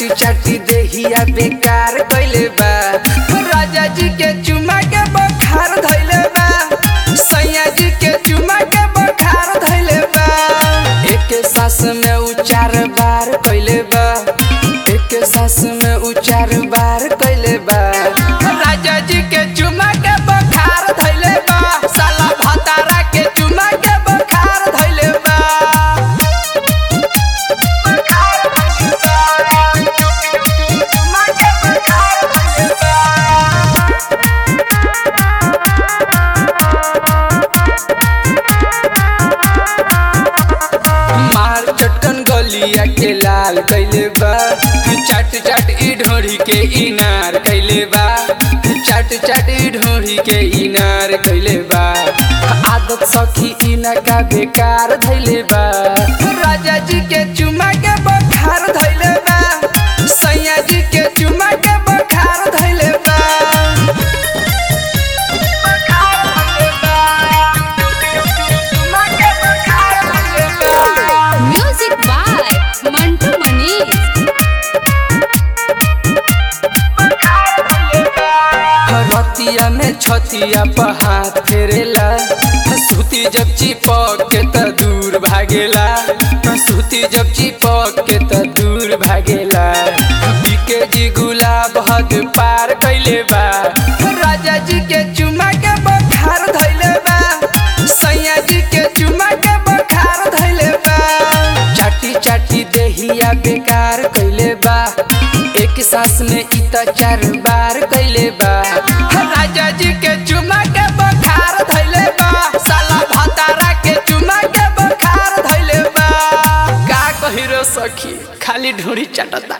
चाटी चाटी देहिया बेकार कइले बा राजा जी के चुमा के बखार धइले बा सैया जी के चुमा के बखार धइले बा एक सांस में उ चार बार कइले बा एक सांस में उ चार बार कइले बा राजा जी के चुमा के बखार धइले बा साला भतारा के चुमा के बखार धइले बा मार चटकन गलिया के लाल कैले बा चाट चाट ई ढोरी के इनार कैले बा चाट चाट ई ढोरी के इनार कैले बा आदत सखी इना का बेकार धैले बा राजा जी के चुमा के बखार धैले बा सैया जी के चुमा के बखार धैले बा Music by Mantu Manish. रतिया में छतिया पर हाथ फेरेला सूती जब चिपक के त दूर भागेला सूती जब चिपक के त दूर भागेला बीके जी गुलाब हद पार कैले बा राजा जी के चुमा के बखार धैले बा सैया जी के चुमा के बखार धैले बा चाटी चाटी देहिया बेकार कैले बा एक सांस में इ त चार बार कैले बा राजा जी के चुमा के बखार धैले बा साला भतारा के चुमा के बखार धैले बा का कहिरो सखी खाली ढोरी चाटता